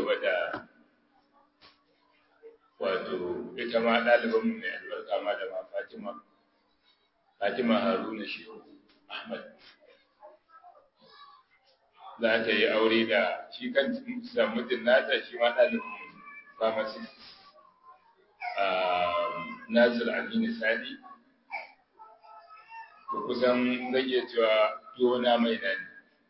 gaba da wato ita ma ɗalibanmu mai albarka malama Fatima Fatima Haruna Shehu Ahmad za ta yi aure da shi kan mutum nata shi ma ɗalibin pharmacist Nasir Aminu Sani ko kusan zai iya cewa tuwona mai nani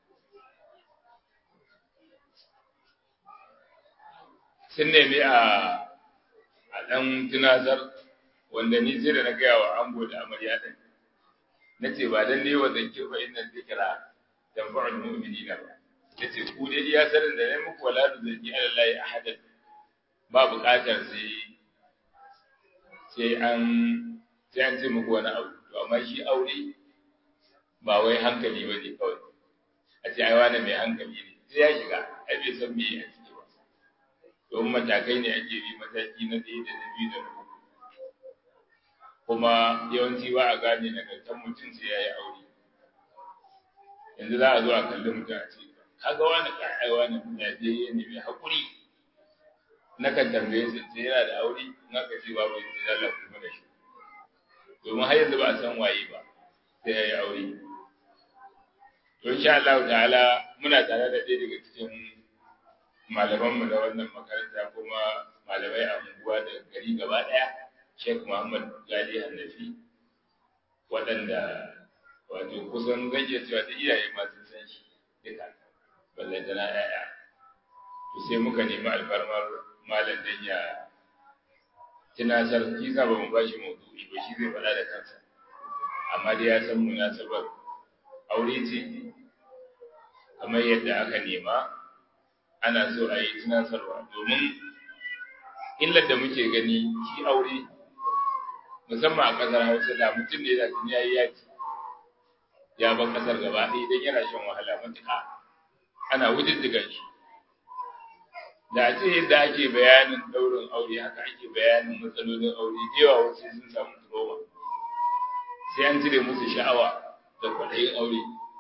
sun nemi a a ɗan tunazar wanda ni sai da na gaya wa ango da amarya ɗin na ce ba dan ne wa zakir fa inna zikra tanfa'ul mu'minina ba na ce ku dai iya sanin da ne muku wala da zaki ala lahi ahadan ba buƙatar sai sai an sai an ce muku wani abu to amma shi aure ba wai hankali ba ne kawai a ce ai wani mai hankali ne sai ya shiga ai bai san me a ciki ba domin matakai ne ake bi mataki na ɗaya da na biyu da na uku kuma yawanci ba a gane nagartan mutum sai ya yi aure yanzu za a zo a kalli mutum a ce kaga wani ƙa'ai wani ya je ya nemi haƙuri na kan tambaye su sai yana da aure in aka ce babu sai za Allah kuma da shi domin har yanzu ba a san waye ba sai ya yi aure to insha Allah ta'ala muna tare da ɗaya daga cikin malamanmu na wannan makaranta kuma malamai a unguwa da gari gaba ɗaya Sheikh Muhammad Gali Hannafi waɗanda wato kusan zan iya cewa da iyaye ma sun san shi duka balle tana ƴaƴa to sai muka nemi alfarmar malam dan ya tunasar kisa ba mu bashi maudu'i ba shi zai faɗa da kansa amma dai ya san munasabar aure ce kamar yadda aka nema ana so a yi tunasarwa domin illar da muke gani shi aure musamman a ƙasar hausa da mutum ne da tun ya yi yaki ya bar ƙasar gaba ɗaya idan yana shan wahala matuƙa ana wujuddiga shi da a ce yadda ake bayanin ɗaurin aure haka ake bayanin matsalolin aure da yawa wasu sun samu trauma sai an cire musu sha'awa da kwaɗayin aure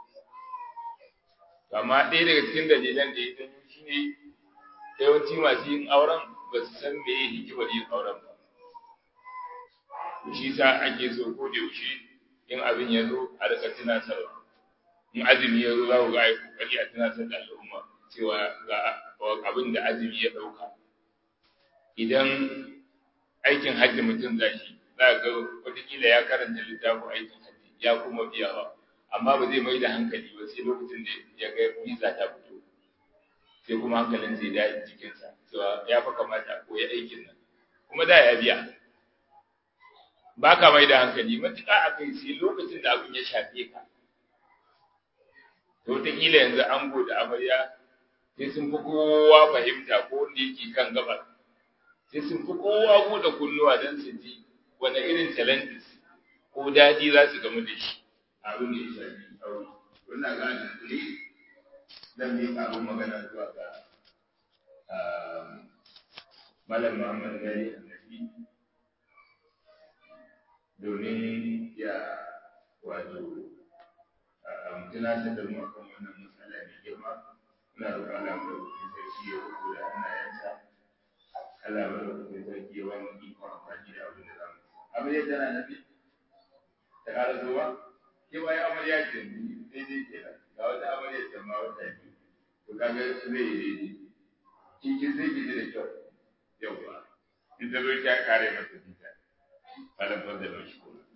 amma ɗaya daga cikin dalilan da ya janyo shi ne yawanci masu yin auren ba su san me hikimar yin auren ba shi sa ake so ko da yaushe in abin ya zo a rika tunatarwa in azumi ya zo za ku ga ai kokari a tunatar da al'umma cewa ga abin da azumi ya ɗauka idan aikin hajji mutum za shi za ga wataƙila ya karanta littafin aikin hajji ya kuma biyawa amma ba zai mai da hankali ba sai lokacin da ya ga visa ta fito sai kuma hankalin zai da jikinsa cewa ya fa kamata a koyi aikin nan kuma da ya biya ba ka mai da hankali matuƙa a kai sai lokacin da abin ya shafe ka to wataƙila yanzu ango da amarya sai sun fi kowa fahimta ko wanda yake kan gabar sai sun fi kowa buɗe kunnuwa don su ji wani irin challenges ko daɗi za su gamu da shi abin da ya shafi aure wannan ga alƙali zan yi abin magana zuwa ga malam Muhammad Gari Annabi domin ya wato tunatar da mu akan wannan matsala mai girma ina roƙon Allah madaukakin sarki ya rubu da hannayensa Allah madaukakin sarki ya wani ikon amfani da abin da za mu amarya tana nabi ta ƙara zuwa ke bayan amarya ce daidai ke nan ga wata amarya ce ma wata biyu to kaga zai yi daidai cikin zai ki da kyau yauwa in ta zo ta kare masa bita malam fadda da shi kuma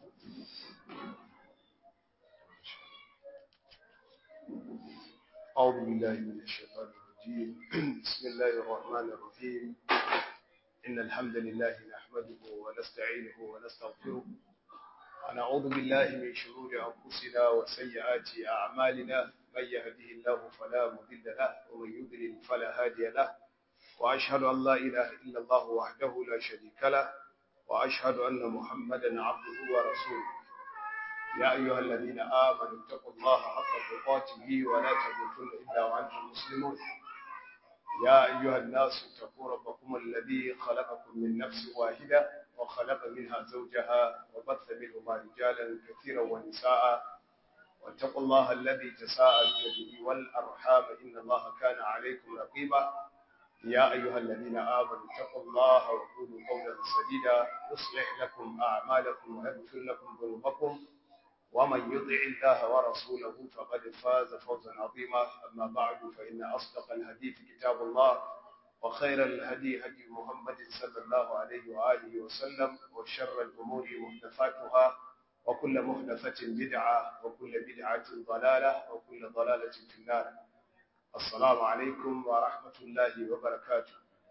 أعوذ بالله من الشيطان الرجيم بسم الله الرحمن الرحيم إن الحمد لله نحمده ونستعينه ونستغفره ونعوذ بالله من شرور أنفسنا وسيئات أعمالنا من يهده الله فلا مضل له ومن يضلل فلا هادي له وأشهد أن لا إله إلا الله وحده لا شريك له وأشهد أن محمدا عبده ورسوله يا أيها الذين آمنوا اتقوا الله حق تقاته ولا تموتن إلا وأنتم مسلمون يا أيها الناس اتقوا ربكم الذي خلقكم من نفس واحدة وخلق منها زوجها وبث منهما رجالا كثيرا ونساء واتقوا الله الذي تساءلون به والأرحام إن الله كان عليكم رقيبا يا أيها الذين آمنوا اتقوا الله وقولوا قولا سديدا يصلح لكم أعمالكم ويغفر لكم ذنوبكم ومن يطع الله ورسوله فقد فاز فوزا عظيما أما بعد فإن أصدق الحديث كتاب الله وخير الهدي هدي محمد صلى الله عليه وآله وسلم وشر الأمور محدثاتها وكل محدثة بدعة وكل بدعة ضلالة وكل ضلالة في النار السلام عليكم ورحمة الله وبركاته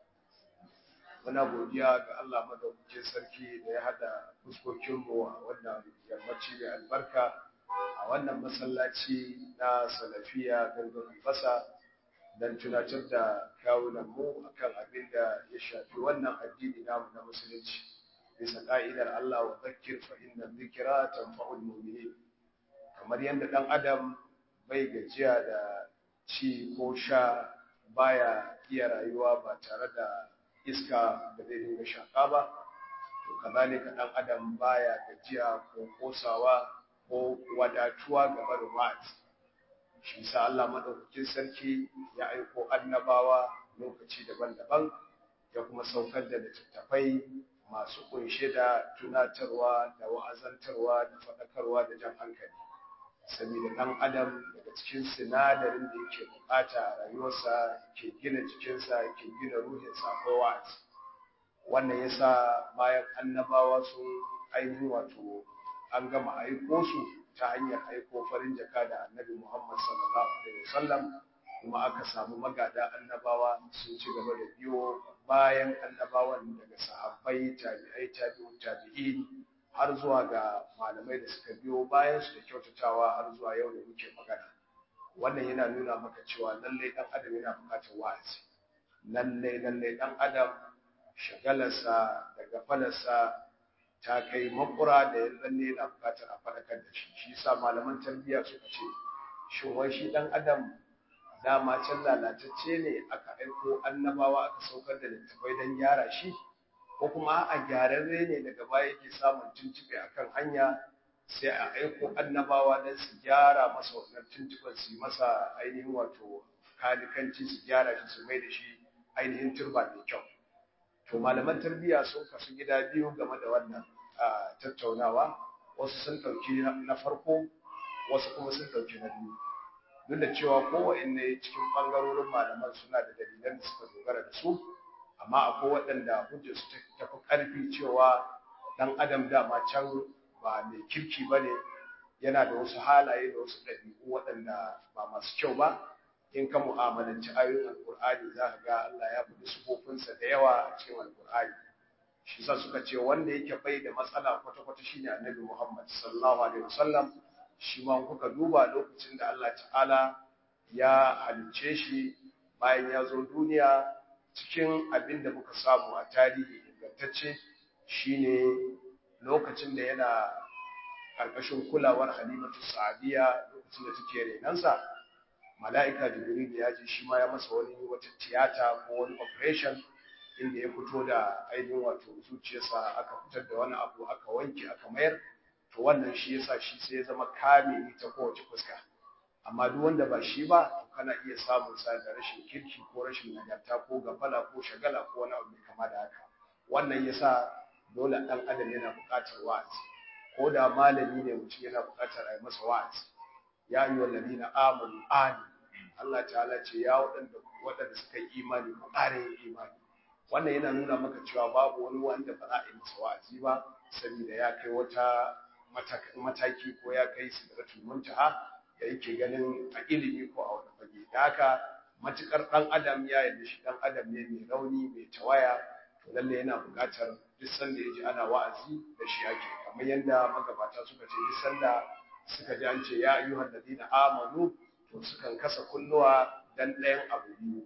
muna godiya ga Allah madaukakin sarki da ya hada fuskokinmu a wannan yammaci da albarka a wannan masallaci na salafiya gangan albasa don tunatar da kawunanmu akan abin da ya shafi wannan addini namu na musulunci bisa ka'idar Allah wa zakir fa inna dhikra tanfa'ul mu'minin kamar yadda dan adam bai gajiya da ci ko sha baya iya rayuwa ba tare da iska da zai dinga shaka ba to kazalika dan adam baya gajiya ko kosawa ko wadatuwa ga barin wa'azi shi sa Allah madaukakin sarki ya aiko annabawa lokaci daban-daban ya kuma saukar da littattafai masu kunshe da tunatarwa da wa'azantarwa da faɗakarwa da jan hankali saboda ɗan adam daga cikin sinadarin da yake bukata a rayuwarsa ke gina jikinsa ke gina ruhinsa akwai wa'azi wannan yasa bayan annabawa sun ainihin wato an gama aiko su ta hanyar aiko farin jaka da annabi Muhammad sallallahu alaihi wasallam kuma aka samu magada annabawa sun ci gaba da biyo bayan annabawan daga sahabbai tabi'ai tabi'u tabi'in har zuwa ga malamai da suka biyo bayan su da kyautatawa har zuwa yau da muke magana wannan yana nuna maka cewa lallai dan adam yana bukatar wa'azi lallai lallai dan adam shagalarsa da gafalarsa ta kai makura da ya lalle yana bukatar a faɗakar da shi shi yasa malaman tarbiyya suka ce shin wai shi dan adam dama can lalatacce ne aka aiko annabawa aka saukar da littafai don gyara shi ko kuma a gyararre ne daga baya yake samun tuntube akan hanya sai a aiko annabawa don su gyara masa wannan tuntuben su yi masa ainihin wato kalikanci su gyara shi su mai da shi ainihin turba mai kyau to malaman tarbiyya sun kasu gida biyu game da wannan tattaunawa wasu sun ɗauki na farko wasu kuma sun ɗauki na biyu duk da cewa kowanne cikin ɓangarorin malaman suna da dalilan da suka dogara da su amma akwai waɗanda hujjar su tafi ƙarfi cewa ɗan adam dama can ba mai kirki ba ne yana da wasu halaye da wasu ɗabi'u waɗanda ba masu kyau ba in ka mu'amalanci ayoyin alkur'ani za ka ga Allah ya faɗi sufofinsa da yawa a cikin alkur'ani shi sa suka ce wanda yake bai da matsala kwata-kwata shine annabi Muhammad sallallahu alaihi wasallam shi ma kuka duba lokacin da Allah ta'ala ya halicce shi bayan ya zo duniya cikin abin da muka samu a tarihi ingantacce shine lokacin da yana ƙarƙashin kulawar Halimatu Sa'adiya lokacin da take renansa mala'ika jibril ya je shi ma ya masa wani wata tiyata ko wani operation inda ya fito da ainihin wato zuciyarsa aka fitar da wani abu aka wanke aka mayar to wannan shi yasa shi sai ya zama kamili ta kowace fuska amma duk wanda ba shi ba to kana iya samun sa da rashin kirki ko rashin nagarta ko gafala ko shagala ko wani abu kama da haka wannan yasa dole dan adam yana buƙatar wa'azi ko da malami ne mutum yana buƙatar a yi masa wa'azi ya yi wa ladina amanu ani Allah ta'ala ce ya waɗanda waɗanda suka yi imani ko ƙara yin imani wannan yana nuna maka cewa babu wani wanda ba za a yi masa wa'azi ba saboda ya kai wata mataki ko ya kai sidratul muntaha da yake ganin a ilimi ko a wani fage da haka matukar dan adam ya yarda shi dan adam ne mai rauni mai tawaya to lalle yana buƙatar duk sanda ya ji ana wa'azi da shi ake kamar yadda magabata suka ce duk sanda suka ji an ce ya ayyuhan ladina amanu to sukan kasa kunnuwa dan ɗayan abu biyu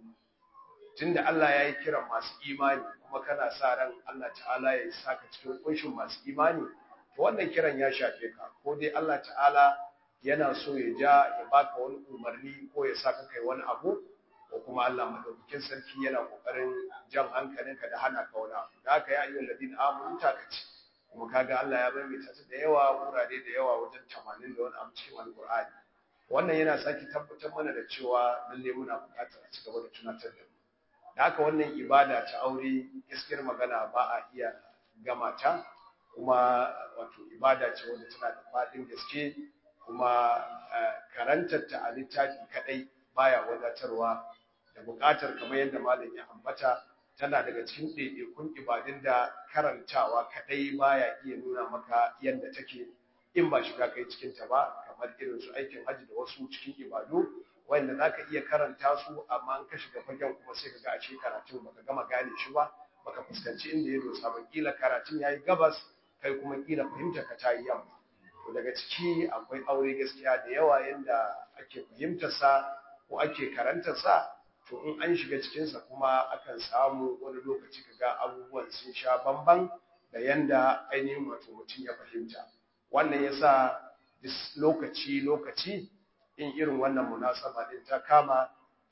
tunda Allah ya yi kiran masu imani kuma kana sa ran Allah ta'ala ya saka cikin kunshin masu imani to wannan kiran ya shafe ka ko dai Allah ta'ala yana so ya ja ya baka wani umarni ko ya saka kai wani abu ko kuma Allah madaukakin sarki yana kokarin jan hankalinka da hana ka wani abu da haka ya ayyuhal ladina amanu takaci kuma kaga Allah ya maimaita ta da yawa wurare da yawa wajen 80 da wani abu cikin alqur'ani wannan yana saki tabbatar mana da cewa lalle muna buƙatar a ci gaba da tunatar da mu da haka wannan ibada ta aure gaskiyar magana ba a iya gama ta kuma wato ibada ce wanda tana da faɗin gaske kuma karantar ta a littafi kadai baya wadatarwa da buƙatar kamar yadda malam ya ambata tana daga cikin ɗaiɗaikun ibadun da karantawa kadai baya iya nuna maka yadda take in ba shiga kai cikin ta ba kamar irin su aikin hajji da wasu cikin ibadu wanda zaka iya karanta su amma an ka shiga fagen kuma sai ka ga ashe karatun baka gama gane shi ba baka fuskanci inda ya dosa ba kila karatun yayi gabas kai kuma kila fahimta ka tayi yamma to daga ciki akwai aure gaskiya da yawa yanda ake fahimtar sa ko ake karantar sa to in an shiga cikin sa kuma akan samu wani lokaci kaga abubuwan sun sha bamban da yanda ainihin wato mutum ya fahimta wannan yasa lokaci lokaci in irin wannan munasaba din ta kama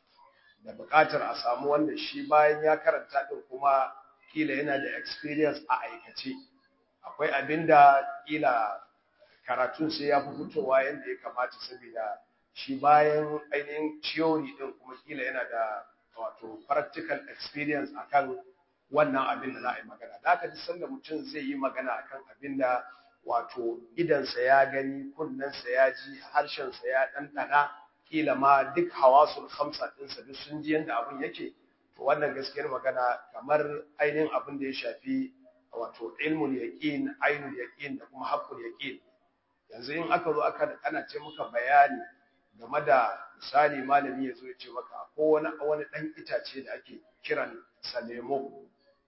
da buƙatar a samu wanda shi bayan ya karanta din kuma kila yana da experience a aikace akwai abinda kila karatun sai ya fi fitowa yadda ya kamata saboda shi bayan ainihin theory din kuma kila yana da wato practical experience akan wannan abin da za a yi magana da haka duk sanda mutum zai yi magana akan abin da wato idansa ya gani kunnensa ya ji harshensa ya ɗanɗana kila ma duk hawasul khamsa ɗinsa duk sun ji yadda abin yake to wannan gaskiyar magana kamar ainihin abin da ya shafi wato ilmul yaqin ainul yaqin da kuma haqqul yaqin yanzu in aka zo aka ana ce maka bayani game da misali malami ya zo ya ce maka ko wani wani dan itace da ake kiran sa lemo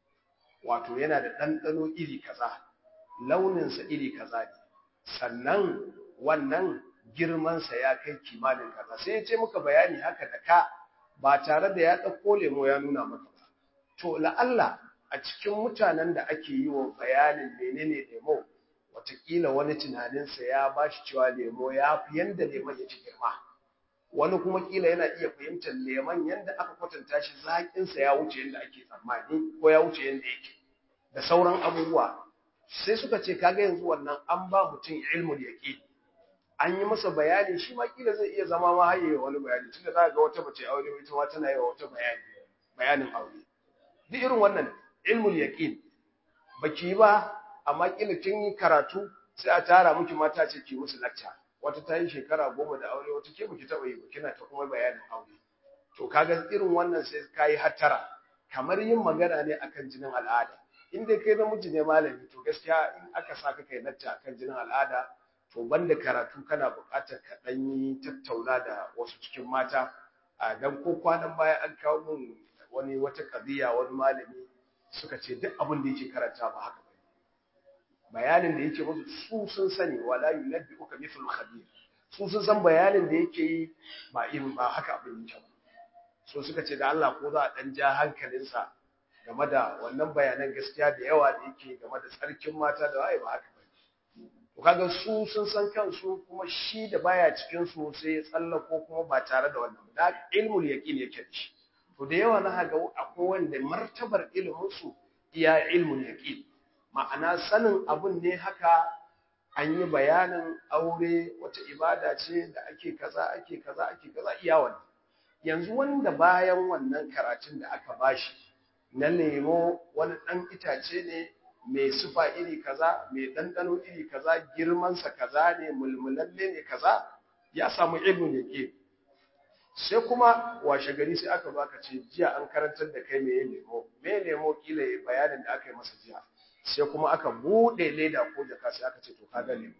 wato yana da ɗanɗano iri kaza launinsa iri kaza ne sannan wannan girmansa ya kai kimanin kaza sai ya ce maka bayani haka da ka ba tare da ya ɗauko lemo ya nuna maka ba to la'alla a cikin mutanen da ake yi wa bayanin menene lemo watakila wani tunaninsa ya ba shi cewa lemo ya fi yanda lemon ya ci girma wani kuma kila yana iya fahimtar lemon yanda aka kwatanta shi zaƙinsa ya wuce yanda ake tsammani ko ya wuce yanda yake da sauran abubuwa sai suka ce kaga yanzu wannan an ba mutum ilmul yaqin an yi masa bayani shi ma kila zai iya zama ma haye wani bayani tunda za ga wata mace aure ita ma tana yi wa wata bayani bayanin aure duk irin wannan ilmul yaqin baki ba amma kila kin yi karatu sai a tara miki mata ce ki musu lacca wata ta yi shekara goma da aure wata ke baki taɓa yi ba kina ta kuma bayanin aure to kaga irin wannan sai kayi hattara kamar yin magana ne akan jinin al'ada in dai kai namiji ne malami to gaskiya in aka saka kai lacca akan jinin al'ada to banda karatu kana buƙatar ka ɗan yi tattauna da wasu cikin mata a dan ko kwanan baya an kawo min wani wata ƙabiya wani malami suka ce duk abin da yake karanta ba haka ba bayanin da yake musu su sun sani wala yunabbi'uka mithlu khabir su sun san bayanin da yake yi ba irin ba haka abin yake ba so suka ce da Allah ko za a dan ja hankalinsa game da wannan bayanan gaskiya da yawa da yake game da tsarkin mata da waye ba haka ba to kaga su sun san kansu kuma shi da baya cikin su sai ya tsallako kuma ba tare da wannan da ilmul yaqin yake da shi to da yawa na ga akwai wanda martabar ilimin su iya ilmul yaqin ma'ana sanin abun ne haka an yi bayanin aure wata ibada ce da ake kaza ake kaza ake kaza iya wannan yanzu wanda bayan wannan karatun da aka bashi na lemo wani ɗan itace ne mai sufa iri kaza mai ɗanɗano iri kaza girmansa kaza ne mulmulalle ne kaza ya samu ilmin yake sai kuma washe gari sai aka baka ce jiya an karantar da kai me lemo me lemo kila bayanin da aka yi masa jiya sai kuma aka bude leda ko jaka sai aka ce to kaga lemo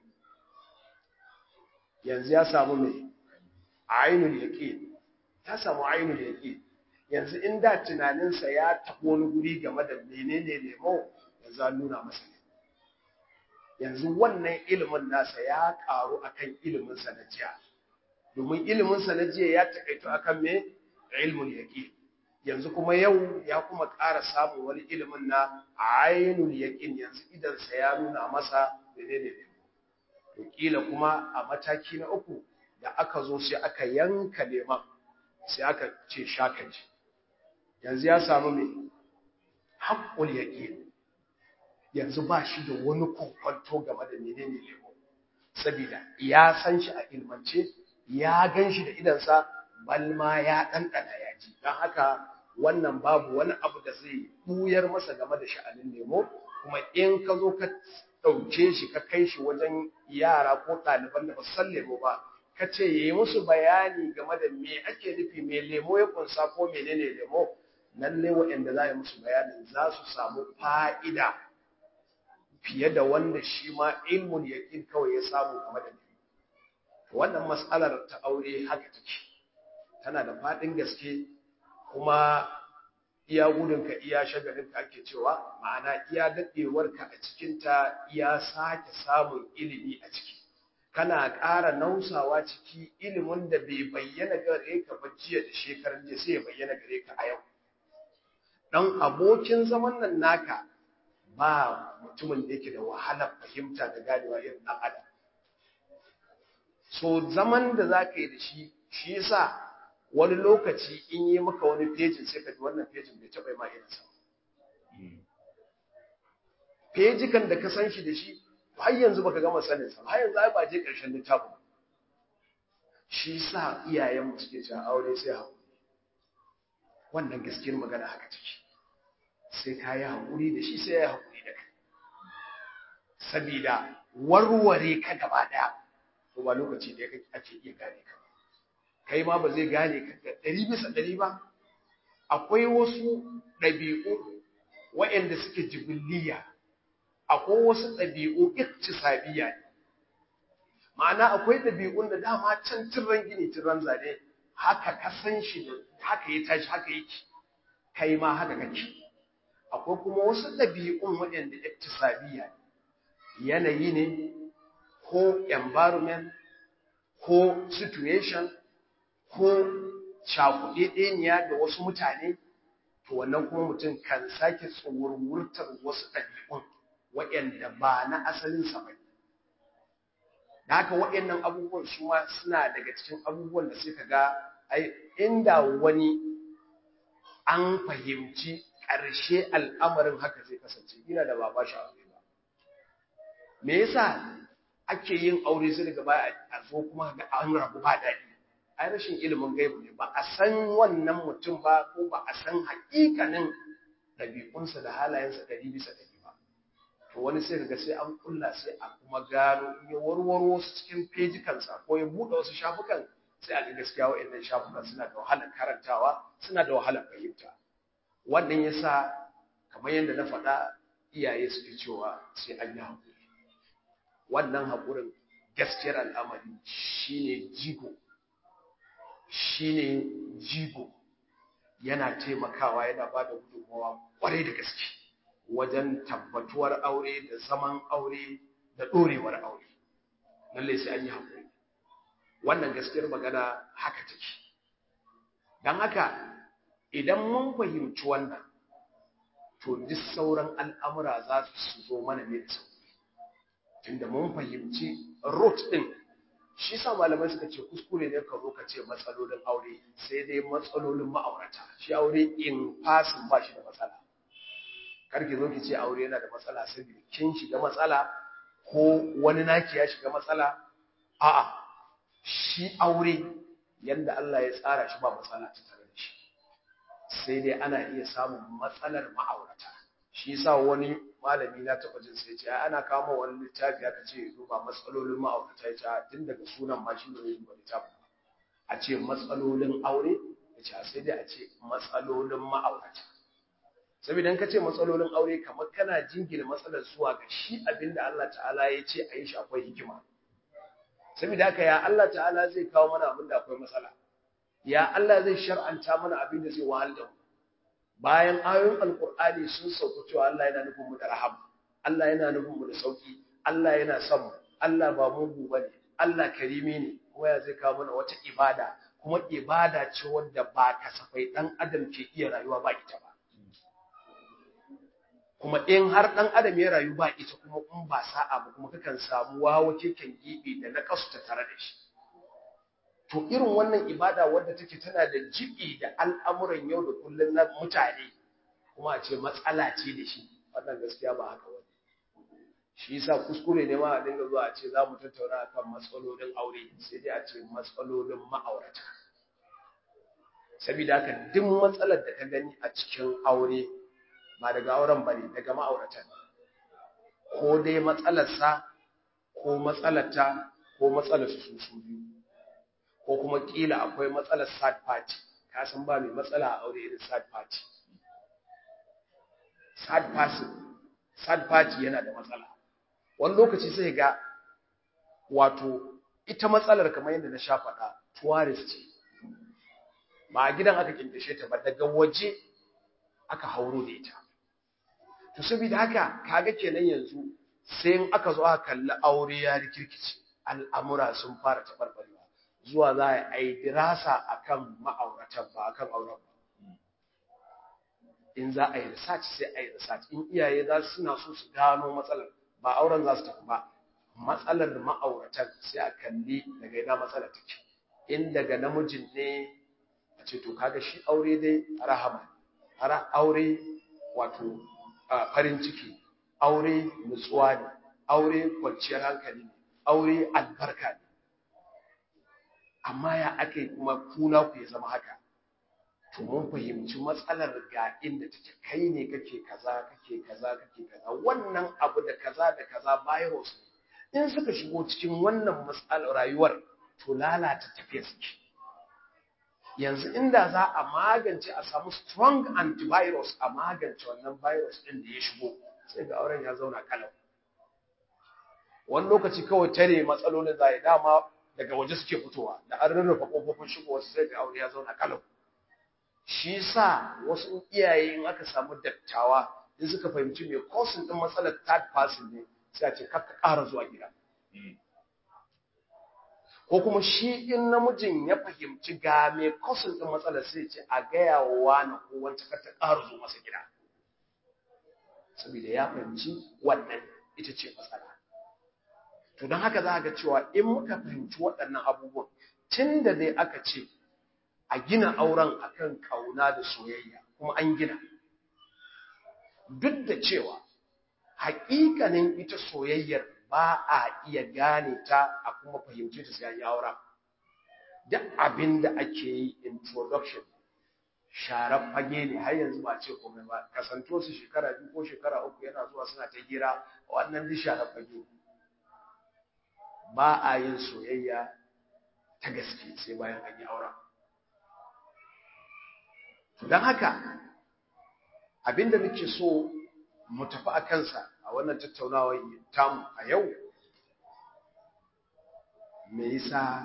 yanzu ya samu me ainul yaqin ya samu ainul yaqin yanzu in da tunaninsa ya tafi wani guri game da menene lemo yanzu an nuna masa ne yanzu wannan ilimin nasa ya karu akan ilimin sa na jiya domin ilimin sa na jiya ya takaito akan me ilmul yaqin yanzu kuma yau ya kuma ƙara samun wani ilimin na ainul yaqin yanzu idan sa ya nuna masa menene lemo to kila kuma a mataki na uku da aka zo sai aka yanka leman sai aka ce shakaci yanzu ya samu mai haƙƙul yaƙin yanzu ba shi da wani kokwanto game da menene lemo saboda ya san shi a ilmance ya gan shi da idansa balma ya ɗanɗana ya ji don haka wannan babu wani abu da zai buyar masa game da sha'anin lemo kuma in ka zo ka ɗauke shi ka kai shi wajen yara ko ɗaliban da ba su san lemo ba ka ce ya yi musu bayani game da me ake nufi me lemo ya kunsa ko menene lemo lalle waɗanda za a yi musu bayanin za su samu fa'ida fiye da wanda shi ma ilmun yaƙin kawai ya samu game da lemo wannan matsalar ta aure haka take tana da faɗin gaske kuma iya gudunka iya shagalinka ake cewa ma'ana iya daɗewarka a cikinta iya sake samun ilimi a ciki kana ƙara nausawa ciki ilimin da bai bayyana gare ka ba jiya da shekaran jiya sai ya bayyana gare ka a yau dan abokin zaman nan naka ba mutumin da yake da wahalar fahimta da ganewa irin ɗan adam so zaman da za ka yi da shi shi yasa wani lokaci in yi maka wani fejin sai ka ji wannan fejin bai taɓa ma irinsa fejikan da ka san shi da shi har yanzu baka gama sanin sa har yanzu ai ba je ƙarshen littafin shi sa iyayen mu suke cewa aure sai haƙuri wannan gaskiyar magana haka take sai ka yi haƙuri da shi sai ya yi haƙuri da kai sabida warware ka gaba ɗaya to ba lokaci da ake iya gane ka kai ma ba zai gane ka ɗari bisa ɗari ba akwai wasu ɗabi'u waɗanda suke jibiliya akwai wasu ɗabi'u iktisabiya ne ma'ana akwai ɗabi'un da dama can tirran gini tirran zane haka ka san shi da haka ya tashi haka yake kai ma haka kake akwai kuma wasu ɗabi'un waɗanda iktisabiya ne yanayi ne ko environment ko situation ko cakuɗeɗeniya da wasu mutane to wannan kuma mutum kan sake tsoron wasu ɗabi'un waɗanda ba na asalinsa ba da haka waɗannan abubuwan su ma suna daga cikin abubuwan da suka ga ai inda wani an fahimci ƙarshe al'amarin haka zai kasance ina da ba ba shi aure ba me yasa ake yin aure sai daga baya a zo kuma ga an rabu ba daɗi ai rashin ilimin gaibu ne ba a san wannan mutum ba ko ba a san haƙiƙanin ɗabi'unsa da halayensa ɗari bisa ɗari ba to wani sai ga sai an kulla sai a kuma gano ya warwaro wasu cikin fejikansa ko ya buɗe wasu shafukan sai a ga gaskiya wa'annan shafukan suna da wahalar karantawa suna da wahalar fahimta wannan yasa kamar yadda na faɗa iyaye suke cewa sai an yi haƙuri wannan haƙurin gaskiyar al'amari shine jigo shine jigo yana taimakawa yana ba da gudunmawa ƙwarai da gaske wajen tabbatuwar aure da zaman aure da ɗorewar aure lallai sai an yi haƙuri wannan gaskiyar magana haka take don haka idan mun fahimci wannan to duk sauran al'amura za su zo mana ne da sauƙi tunda mun fahimci root ɗin shi sa malamai suka ce kuskure ne ka zo ka ce matsalolin aure sai dai matsalolin ma'aurata shi aure in fasin ba shi da matsala karki zo ki ce aure yana da matsala saboda kin shiga matsala ko wani naki ya shiga matsala a'a shi aure yanda Allah ya tsara shi ba matsala ta tare da shi sai dai ana iya samun matsalar ma'aurata shi yasa wani malami na taɓa jin sai ce ana kama wani littafi aka ce duba matsalolin ma'aurata ya ce tun daga sunan ma shi ne zai duba littafin a ce matsalolin aure ya ce sai dai a ce matsalolin ma'aurata saboda ka ce matsalolin aure kamar kana jingina matsalar zuwa ga shi abinda Allah ta'ala ya ce a yi shi akwai hikima saboda haka ya Allah ta'ala zai kawo mana abin da akwai matsala ya Allah zai shar'anta mana abin da zai wahal da mu bayan ayoyin alkur'ani sun sauka cewa Allah yana nufin mu da rahama Allah yana nufin mu da sauki Allah yana son mu Allah ba mugu bane Allah karimi ne kuma ya zai kawo mana wata ibada kuma ibada ce wanda ba kasafai dan adam ke iya rayuwa ba ita ba kuma in har dan adam ya rayu ba ita kuma in ba sa'a ba kuma kakan samu wawa keken gibi da na kasu ta tare da shi to irin wannan ibada wadda take tana da jibi da al'amuran yau da kullum na mutane kuma a ce matsala ce da shi wannan gaskiya ba haka wani shi yasa kuskure ne ma a dinga zuwa a ce za mu tattauna akan matsalolin aure sai dai a ce matsalolin ma'aurata saboda haka duk matsalar da ka gani a cikin aure ba daga auren bane daga ma'auratan ko dai matsalarsa ko matsalarta ko matsalar su su biyu ko kuma kila akwai matsalar third party ka san ba mai matsala a aure irin third party third party third party yana da matsala wani lokaci sai ga wato ita matsalar kamar yadda na sha faɗa tourist ce ba a gidan aka kinkishe ta ba daga waje aka hauro da ita to saboda haka kaga kenan yanzu sai in aka zo aka kalli aure ya rikirkice al'amura sun fara tabarbarewa zuwa za a yi dirasa akan ma'auratan ba akan auren ba in za a yi research sai a yi research in iyaye za su suna so su gano matsalar ba auren za su tafi ba matsalar ma'auratan sai a kalli daga ina matsalar take in daga namijin ne a ce to kaga shi aure dai rahama ara aure wato farin ciki aure nutsuwa ne aure kwanciyar hankali ne aure albarka ne amma ya aka yi kuma kuna ku ya zama haka to mun fahimci matsalar ga inda take kai ne kake kaza kake kaza kake kaza wannan abu da kaza da kaza virus ne in suka shigo cikin wannan matsalar rayuwar to lalata tafiya suke yanzu inda za a magance a samu strong antivirus a magance wannan virus din da ya shigo sai ga auren ya zauna kalau wani lokaci kawai tare matsalolin zai dama daga waje suke fitowa da an rarrafa kofofin shigo sai ga aure ya zauna kalau shi sa wasu iyaye in aka samu dattawa in suka fahimci mai kosin din matsalar third person ne sai a ce kakka ƙara zuwa gida ko kuma shi in namijin ya fahimci ga mai kosin din matsalar sai ce a gaya wa wani ko wanta kar ta ƙara zo masa gida saboda ya fahimci wannan ita ce matsala to don haka za ga cewa in muka fahimci waɗannan abubuwan tun da dai aka ce a gina auren akan kauna da soyayya kuma an gina duk da cewa haƙiƙanin ita soyayyar ba a iya gane ta a kuma fahimci ta sai auren duk abin da ake yi introduction sharar fage ne har yanzu ba ce komai ba kasanto su shekara biyu ko shekara uku yana zuwa suna ta hira wannan duk sharar fage ba a yin soyayya ta gaske sai bayan an yi auren don haka abinda nake so mu tafi a kansa a wannan tattaunawa tamu a yau me yasa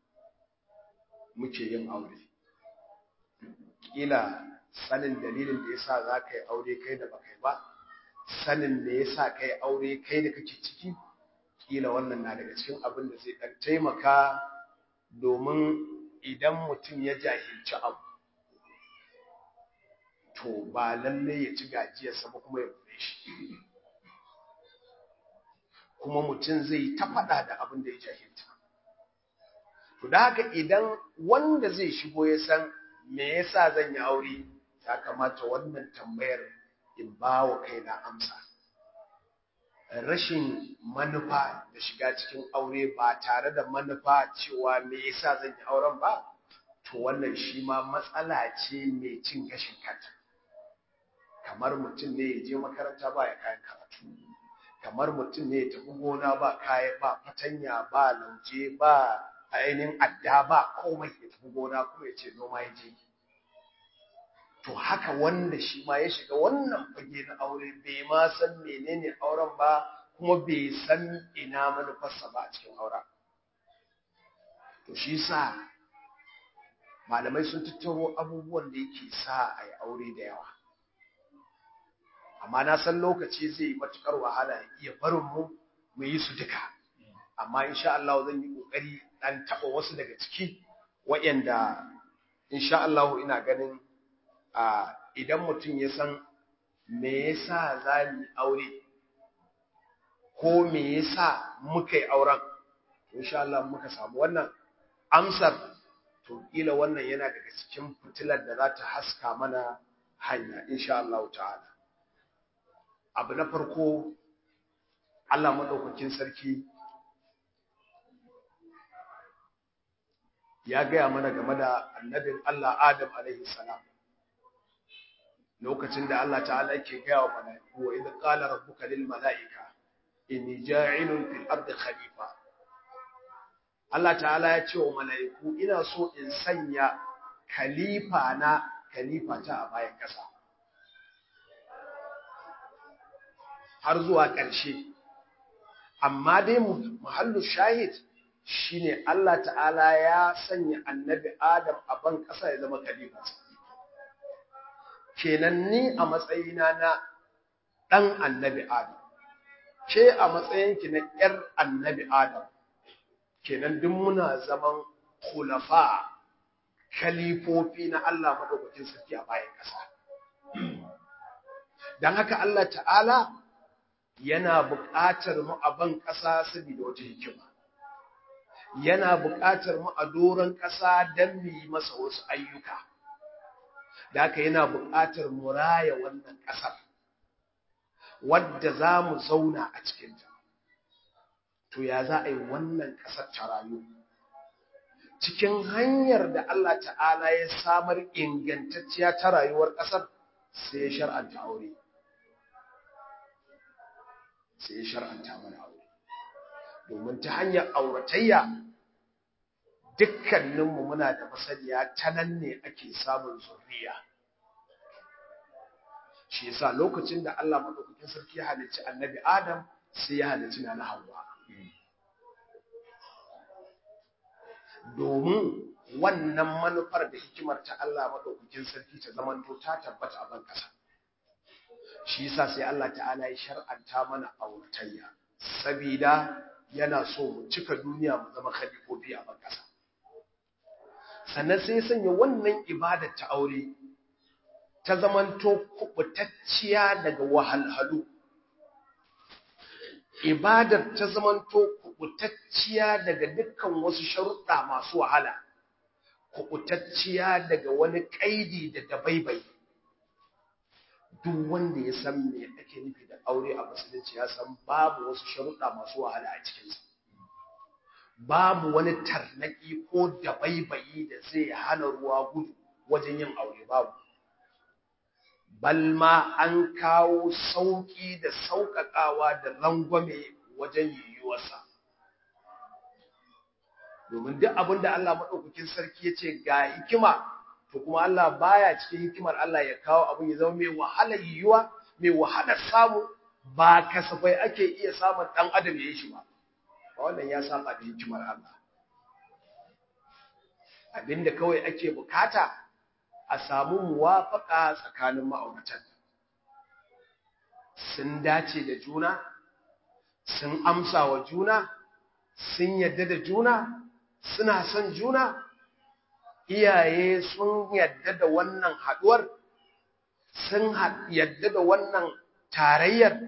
muke yin aure kila sanin dalilin da yasa za ka yi aure kai da baka yi ba sanin me yasa ka yi aure kai da kake ciki kila wannan na daga cikin abin da zai dan taimaka domin idan mutum ya jahilci abu to ba lalle ya ci gajiyarsa ba kuma ya bude shi kuma mutum zai ta faɗa da abin da ya jahilta to da haka idan wanda zai shigo ya san me yasa zan yi aure ya kamata wannan tambayar in ba wa kaina amsa rashin manufa da shiga cikin aure ba tare da manufa cewa me yasa zan yi auren ba to wannan shi ma matsala ce mai cin gashin kanta kamar mutum ne ya je makaranta ba ya kayan karatu kamar mutum ne ya tafi gona ba kaya ba fatanya ba lauje ba ainihin adda ba komai ya tafi gona kuma ya ce noma ya je to haka wanda shi ma ya shiga wannan fage na aure bai ma san menene auren ba kuma bai san ina manufarsa ba a cikin auren to shi sa malamai sun tattaro abubuwan da yake sa a yi aure da yawa amma na san lokaci zai matukar wahala ya iya barin mu mu yi su duka amma insha Allah zan yi kokari dan taba wasu daga ciki waɗanda insha Allah ina ganin a idan mutum ya san me yasa za mu aure ko me yasa muka yi auren insha Allah muka samu wannan amsar to kila wannan yana daga cikin fitilar da za ta haska mana hanya insha Allah ta'ala abu na farko Allah maɗaukakin sarki ya gaya mana game da annabin Allah Adam alaihi salam lokacin da Allah ta'ala yake gaya wa mala'iku wa idh qala rabbuka lil mala'ika inni ja'ilun fil ardi khalifa Allah ta'ala ya ce wa mala'iku ina so in sanya khalifa na khalifa ta a bayan ƙasa har zuwa ƙarshe amma dai muhallu shahid shine Allah ta'ala ya sanya annabi Adam a ban ƙasa ya zama khalifa kenan ni a matsayina na ɗan annabi Adam ke a matsayinki na ‘yar annabi Adam kenan duk muna zaman khulafa khalifofi na Allah maɗaukakin sarki a bayan ƙasa don haka Allah ta'ala yana buƙatar mu a ban ƙasa saboda wata hikima yana buƙatar mu a doron ƙasa don mu yi masa wasu ayyuka da haka yana buƙatar mu raya wannan ƙasar wadda za mu zauna a cikinta to ya za a yi wannan ƙasar ta rayu cikin hanyar da Allah ta'ala ya samar ingantacciya ta rayuwar ƙasar sai ya shar'anta aure sai ya shar'anta mana aure domin ta hanyar auratayya dukkaninmu muna da masaniya ta nan ne ake samun zurriya shi yasa lokacin da Allah madaukakin sarki ya halicci annabi Adam sai ya halicci na Hawwa domin wannan manufar da hikimar ta Allah madaukakin sarki ta zamanto ta tabbata a ban kasa shi yasa sai Allah ta'ala ya shar'anta mana auratayya sabida yana so mu cika duniya mu zama khalifofi a ban kasa sannan sai ya sanya wannan ibadar ta aure ta zamanto kubutacciya daga wahalhalu ibadar ta zamanto kubutacciya daga dukkan wasu sharuɗa masu wahala kubutacciya daga wani ƙaidi da dabaibai duk wanda ya san me ake nufi da aure a musulunci ya san babu wasu sharuɗa masu wahala a cikinsa babu wani tarnaki ko dabaibayi da zai hana ruwa gudu wajen yin aure babu balma an kawo sauƙi da sauƙaƙawa da rangwame wajen yiwuwarsa domin duk abin da Allah maɗaukakin sarki ya ce ga hikima to kuma Allah baya cikin hikimar Allah ya kawo abin ya zama mai wahalar yiwuwa mai wahalar samu ba kasafai ake iya samun ɗan adam ya yi shi ba wannan ya saba da hikimar Allah abinda kawai ake bukata a samu muwafaka tsakanin ma'auratan sun dace da juna sun amsa wa juna sun yadda da juna suna son juna iyaye sun yadda da wannan haduwar sun yadda da wannan tarayyar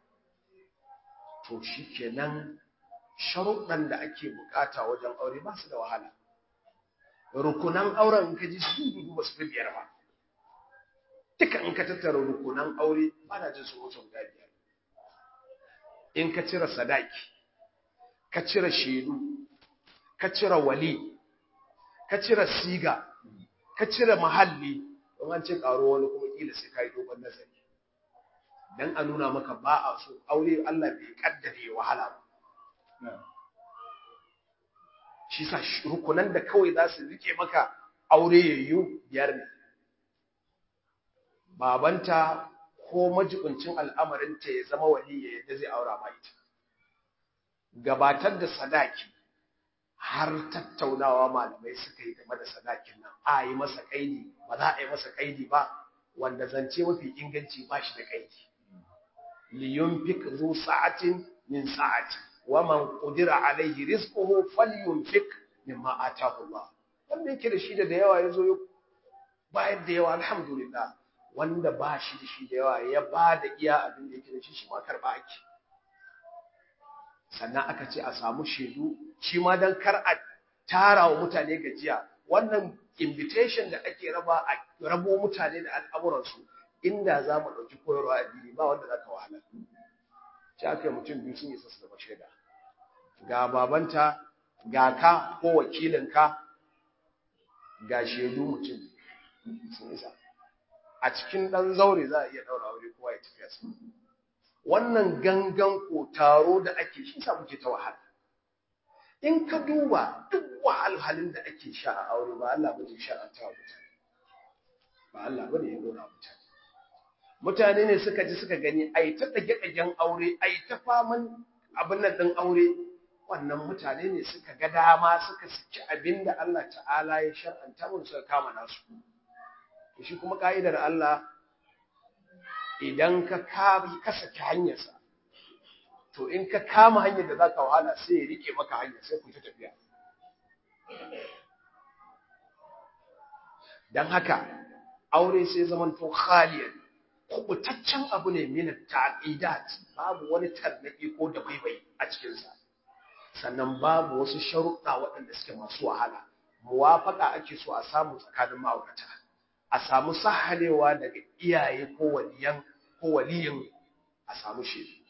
to shikenan sharuɗan da ake bukata wajen aure ba su da wahala rukunan auren in ka ji su dudu ba su fi biyar ba duka in ka tattara rukunan aure ba na jin su wuce guda biyar in ka cire sadaki ka cire shaidu ka cire wali ka cire siga ka cire mahalli don an ce karo wani kuma kila sai ka yi dogon nazari dan a nuna maka ba a so aure Allah bai kaddare wahala ba shi sa rukunan da kawai za su rike maka aure yayyu biyar ne babanta ko majibincin al'amarinta ya zama wali ya yadda zai aura ma ita gabatar da sadaki har tattaunawa malamai suka yi game da sadakin nan a yi masa kaidi ba za a yi masa kaidi ba wanda zance mafi inganci ba shi da kaidi liyunfik zu sa'atin min sa'ati wa man qudira alaihi rizquhu falyunfik mimma ataahu Allah wanda yake da shi da yawa yazo ya bayar da yawa alhamdulillah wanda ba shi da shi da yawa ya ba da iya abin da yake da shi shi ma karba ake sannan aka ce a samu shaidu shi ma don kar a tara wa mutane gajiya wannan invitation da ake raba a rabo mutane da al'amuransu inda za mu ɗauki koyarwa addini ba wanda za ka wahala shi aka yi mutum biyu sun yi sassa da shaida ga babanta ga ka ko wakilinka ga shedu mutum sun isa a cikin ɗan zaure za a iya ɗaura aure kowa ya tafiya su wannan gangan ko taro da ake shi sa muke ta wahala in ka duba duk wahalhalin da ake sha a aure ba Allah bane sha a ta mutane ba Allah bane ya dora mutane mutane ne suka ji suka gani ai ta dage dagen aure ai ta faman abin nan din aure wannan mutane ne suka ga dama suka saki abinda Allah ta'ala ya shar'anta mun suka kama nasu shi kuma ka'idar Allah idan ka ka saki hanyarsa to in ka kama hanyar da zaka wahala sai ya rike maka hanyar sai ku ta tafiya dan haka aure sai zaman to khaliyan kubutaccen abu ne min taqidat babu wani tarnaki ko da baibai a cikin sa sannan babu wasu sharuɗa waɗanda suke masu wahala muwafaka ake so a samu tsakanin ma'aurata a samu sahalewa daga iyaye ko waliyan ko waliyin a samu shi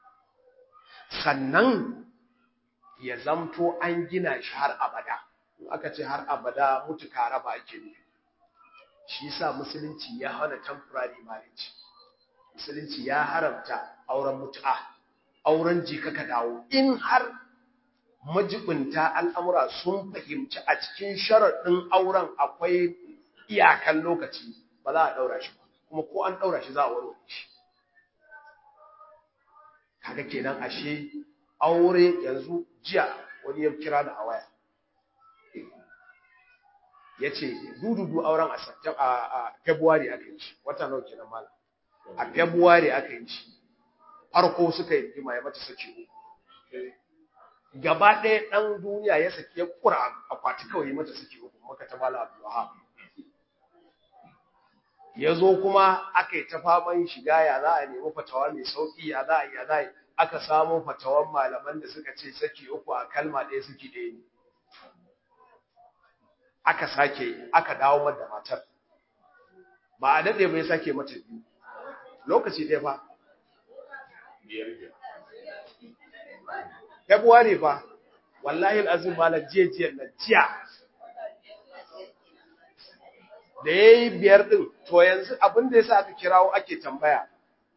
sannan ya zamto an gina shi har abada aka ce har abada mutuka raba ake nufi shi yasa musulunci ya hana temporary marriage musulunci ya haramta auren mutu'a auren jika ka dawo in har majibinta al'amura sun fahimci a cikin sharaɗin auren akwai iyakan lokaci ba za a ɗaura shi ba kuma ko an ɗaura shi za a warware shi kaga kenan ashe aure yanzu jiya wani ya kira da a waya ya ce dududu auren a february aka yi shi wata nawa kenan mala a february aka yi shi farko suka yi rigima ya mata saki uku gaba ɗaya ɗan duniya ya saki ya kura akwati kawai mata saki uku maka ta mala abdullahi ya zo kuma aka yi ta faman shiga ya za a nemi fatawa mai sauƙi ya za a ya za aka samo fatawan malaman da suka ce saki uku a kalma ɗaya suke ɗaya ne aka sake aka dawo mata matar ba a daɗe bai sake mata biyu lokaci ɗaya fa February fa wallahi al'azim malam jiya jiya na jiya da ya yi biyar ɗin, to yanzu abin da ya sa aka kirawo ake tambaya,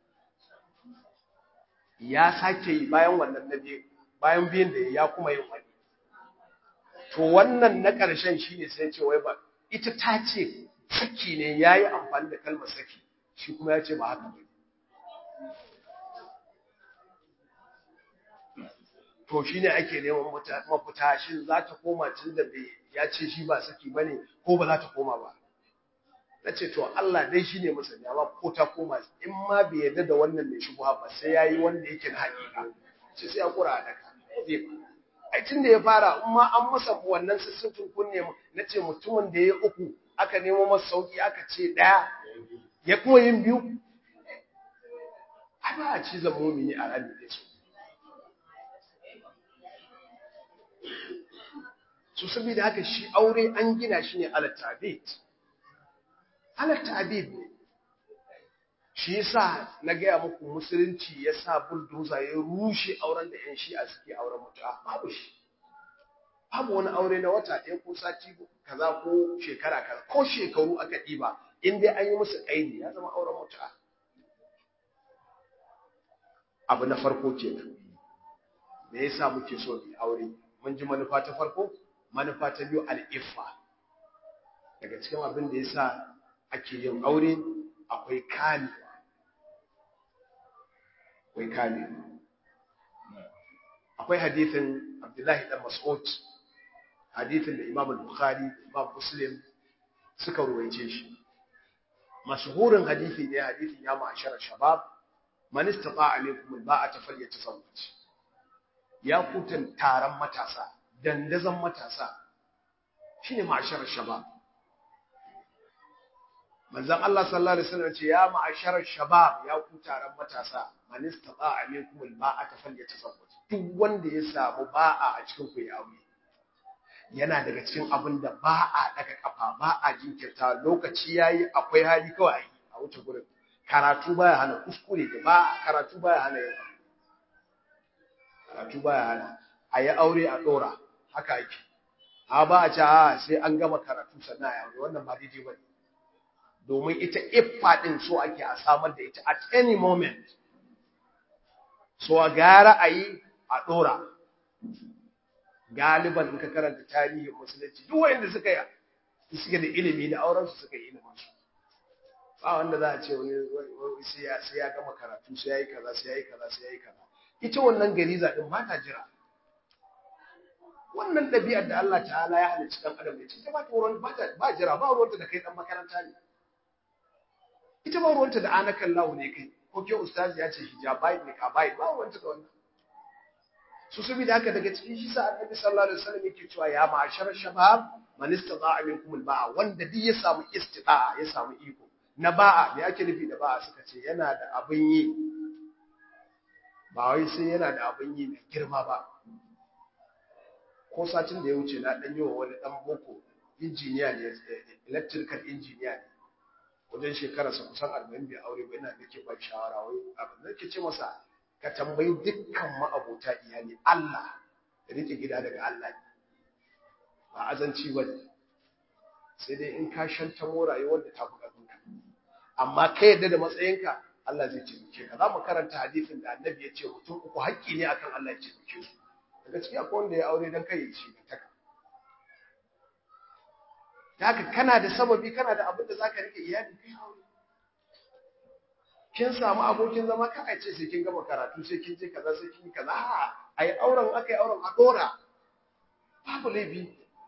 ya sake yi bayan wannan na biyu, bayan biyun da ya kuma yin wani. To wannan na ƙarshen shi ne sai ce wai ba, ita ta ce saki ne ya yi amfani da kalmar saki, shi kuma ya ce ba haka ba. To shi ne ake neman mafita shi za ta koma tun da ya ce shi ba saki ba ne ko ba za ta koma ba. na ce to Allah dai shi ne masani amma ko ta koma in ma bai yarda da wannan mai shubuha ba sai ya yi wanda yake na haƙiƙa ce sai ya kura a daka zai fara ai tun da ya fara in ma an masa wannan sassautun kunne na ce mutumin da ya uku aka nemo masa sauki aka ce ɗaya ya kuma yin biyu ai ba a ci zama mumini a ranar da su su saboda haka shi aure an gina shi ne ala tabit halatta abib ne shi yasa na gaya muku musulunci ya sa buldoza ya rushe auren da yan shi'a suke auren mutu'a babu shi babu wani aure na wata ɗaya ko sati kaza ko shekara kaza ko shekaru aka ɗiba in dai an yi musu ƙaidi ya zama auren mutu'a abu na farko kenan me yasa muke so mu aure mun ji manufa ta farko manufa ta biyu al'iffa daga cikin abin da yasa ake yin aure akwai kamewa akwai kamewa akwai hadithin abdullahi dan mas'ud hadithin da imam al-bukhari da imam muslim suka ruwaice shi mashhurin hadithi ne hadithin ya ma'ashara shabab man istata'a minkum al-ba'ata falyatazawwaj ya kutan taron matasa dandazon matasa shine ma'ashara shabab manzon Allah sallallahu alaihi wasallam ce ya ma'asharar shabab ya ku taron matasa man istata'a minkum al-ba'ata falyatazawwaj duk wanda ya samu ba'a a cikin ku ya aure yana daga cikin abin da ba a daga kafa ba a jinkirta lokaci yayi akwai hali kawai a wuce gurin karatu baya hana kuskure da ba karatu baya hana yin karatu baya hana a yi aure a dora haka ake a ba a ce a sai an gama karatu sannan ya aure wannan ba daidai ba domin ita iffa din so ake a samar da ita at any moment so a gara a yi a ɗora galiban in ka karanta tarihin musulunci duk wanda suka yi suke da ilimi da auren su suka yi ilimin su ba wanda za a ce wani sai ya sai ya gama karatu sai yayi kaza sai yayi kaza sai yayi kaza ita wannan gariza din ba ta jira wannan ɗabi'ar da Allah ta'ala ya halicci dan adam ne ita ba ta wurin ba ta ba jira ba ruwanta da kai dan makaranta ne ita ba ruwanta da anakan lahu ne kai ko ke ustazi ya ce hijabai ne ka bai ba ruwanta da wannan su su da haka daga cikin shi sa annabi sallallahu alaihi wasallam yake cewa ya ma'ashar shabab man istata'a minkum al-ba'a wanda duk ya samu istita'a ya samu iko na ba'a me ake nufi da ba'a suka ce yana da abin yi ba wai sai yana da abin yi mai girma ba ko satin da ya wuce na dan yi wa wani dan boko injiniya ne electrical engineer ne wajen shekararsa kusan arba'in bai aure ba ina nake ba shawara wai abin da ke ce masa ka tambayi dukkan ma'abota iyali Allah da rike gida daga Allah ne ba azanci ba ne sai dai in ka shanta mo rayuwar da ta fi ƙarfinka amma ka yadda da matsayinka Allah zai taimake ka za mu karanta hadisin da annabi ya ce mutum uku haƙƙi ne akan Allah ya taimake su daga ciki akwai wanda ya aure don kai ya ci ga taka da haka kana da sababi kana da abin da za ka rike iyali kai aure kin samu abokin zama ka a ce sai kin gama karatu sai kin je kaza sai kin yi kaza a ai auren aka yi auren a dora babu laifi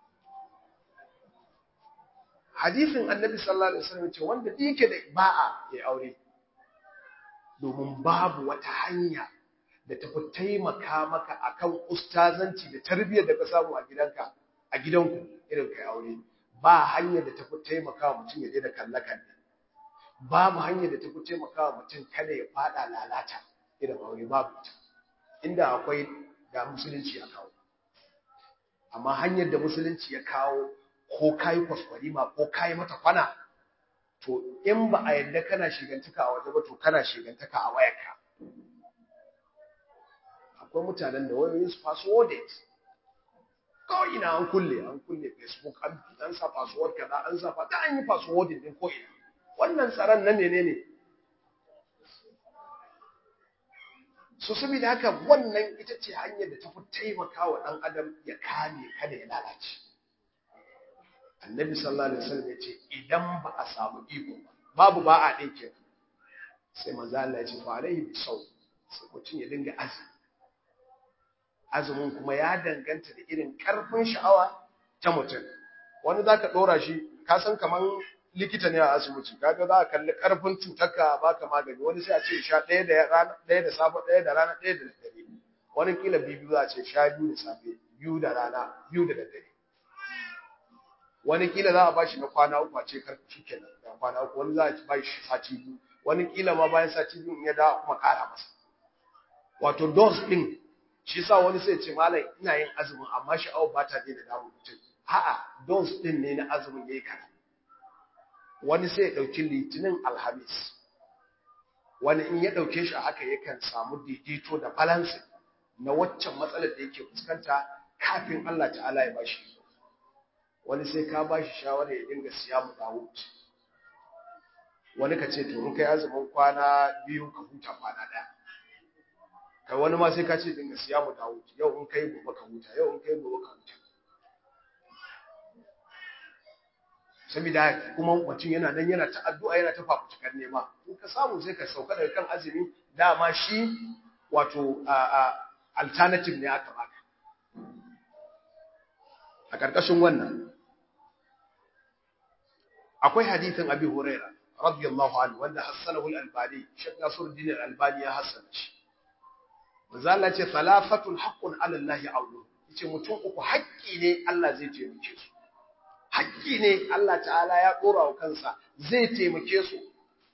hadisin annabi sallallahu alaihi wasallam ce wanda yake da ba'a ya aure domin babu wata hanya da tafi taimaka maka akan ustazanci da tarbiyyar da ka samu a gidanka a gidanku irin kai aure ba hanyar da tafi taimaka mutum ya daina kallakan babu hanyar da tafi taimaka mutum kada ya fada lalata irin aure babu ita inda akwai da musulunci ya kawo amma hanyar da musulunci ya kawo ko kayi kwaskwarima ko kayi mata kwana to in ba a yadda kana shigantaka a waje ba to kana shigantaka a wayarka akwai mutanen da wayoyin su passworded kawai ina an kulle an kulle facebook an an sa password kaza an sa fa ta an yi passwording din ko ina wannan tsaron nan ne ne so saboda haka wannan ita ce hanyar da ta fi taimaka wa ɗan adam ya kame kada ya lalace annabi sallallahu alaihi wasallam ya ce idan ba a samu iko babu ba a ɗinke sai manzo Allah ya ce fa alaihi bisau sai mutum ya dinga azumi azumin kuma ya danganta da irin karfin sha'awa ta mutum wani zaka dora shi ka san kaman likita ne a asibiti kaga za ka kalli karfin cutarka baka magani wani sai a ce sha ɗaya da rana ɗaya da safe ɗaya da rana ɗaya da daddare wani kila biyu za a ce sha biyu da safe biyu da rana biyu da daddare wani kila za a bashi na kwana uku a ce karfi kenan da kwana uku wani za a ba shi sati biyu wani kila ma bayan sati biyu in ya dawo kuma kara masa wato dose din shi sa wani sai ce malam ina yin azumin amma sha'awar ba ta daina damu mutum a'a dose din ne na azumin yayi kaɗan wani sai ya ɗauki litinin alhamis wani in ya ɗauke shi a haka yakan samu daidaito da balance na waccan matsalar da yake fuskanta kafin Allah ta'ala ya bashi wani sai ka bashi shawara ya dinga siya mu dawo wani ka ce to in kai azumin kwana biyu ka huta kwana ɗaya kai wani ma sai ka ce dinga siya mu dawo yau in kai gobe ka huta yau in kai gobe ka huta saboda kuma mutum yana nan yana ta addu'a yana ta fafutukar nema in ka samu sai ka sauka daga kan azumi dama shi wato alternative ne aka baka a ƙarƙashin wannan akwai hadithin abi huraira radiyallahu anhu wanda hassanahu al-albani shek nasiruddin al-albani ya hassana shi manzo Allah ce salafatun haqqun ala Allah aulu yace mutum uku haƙƙi ne Allah zai taimake su haƙƙi ne Allah ta'ala ya ɗora wa kansa zai taimake su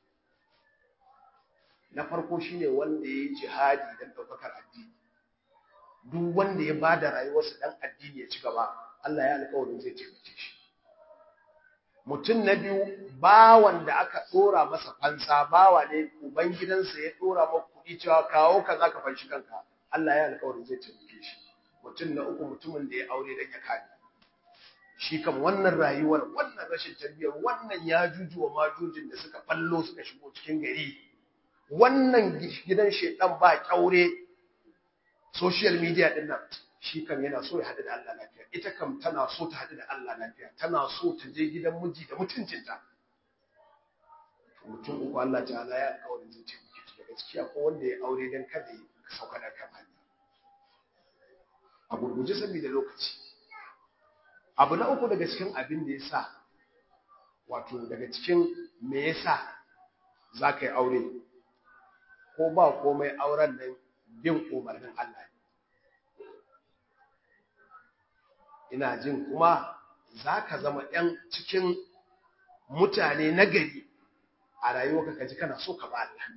na farko shine wanda ya yi jihadi don ɗaukakar addini duk wanda ya ba da rayuwarsa ɗan addini ya ci gaba Allah ya alƙawarin zai taimake shi mutum na biyu bawan da aka ɗora masa fansa bawa ne ubangidansa ya ɗora maka kuɗi cewa kawo ka za ka fanshi kanka Allah ya alƙawarin zai taimake shi mutum na uku mutumin da ya aure don ya kare shi kan wannan rayuwar wannan rashin tarbiyyar wannan ya jujuwa majujin da suka ballo suka shigo cikin gari wannan gidan shedan ba kyaure social media din nan shi kan yana so ya haɗu da Allah lafiya ita kam tana so ta haɗu da Allah lafiya tana so ta je gidan miji da mutuncinta mutum uku Allah ta'ala ya alƙawarin zai taimake su da gaskiya ko wanda ya aure dan kada ya sauka da kan hanya a gurguje saboda lokaci abu na uku daga cikin abin da ya sa wato daga cikin me yasa za ka yi aure ko ba komai auren nan bin umarnin Allah ina jin kuma za ka zama ‘yan cikin mutane na gari a rayuwa ka ji kana so ka ba Allah.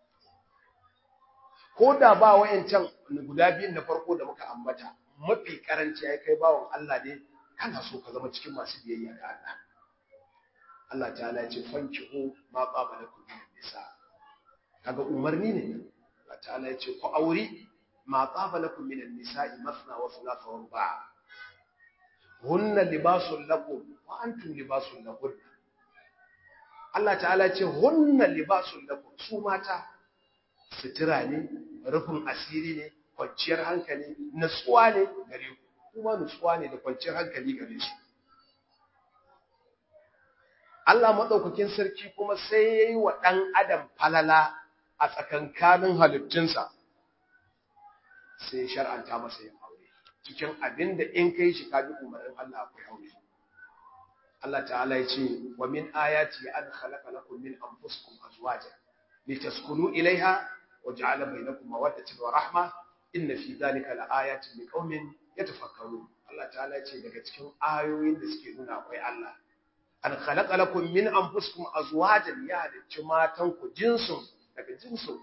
Ko da ba wayancan guda biyun na farko da muka ambata, mafi karanci ya kai bawan Allah ne kana so ka zama cikin masu biyayya ga Allah. Allah ta ya ce fanki ho ma ba da kuɗin nisa. Kaga umarni ne. Allah ta ya ce ku auri ma ba lakum minan nisa'i masna wa thulatha wa ruba'. hunna libasun lakum wa antum libasun lahun Allah ta'ala ce hunna libasun lakum su mata sutura ne rufin asiri ne kwanciyar hankali nutsuwa ne gare ku kuma nutsuwa ne da kwanciyar hankali gare su Allah madaukakin sarki kuma sai yayi wa dan adam falala a tsakankanin halittunsa sai ya shar'anta masa yin cikin abin da in kai shi ka bi umarnin Allah akwai aure. Allah ta'ala ya ce wa min ayati an khalaqa lakum min anfusikum azwaja litaskunu ilaiha wa ja'ala bainakum mawaddatan wa rahma inna fi dhalika laayatin liqaumin yatafakkarun. Allah ta'ala ya ce daga cikin ayoyin da suke nuna akwai Allah an khalaqa lakum min anfusikum azwajan ya halicci matan ku jinsun daga jinsu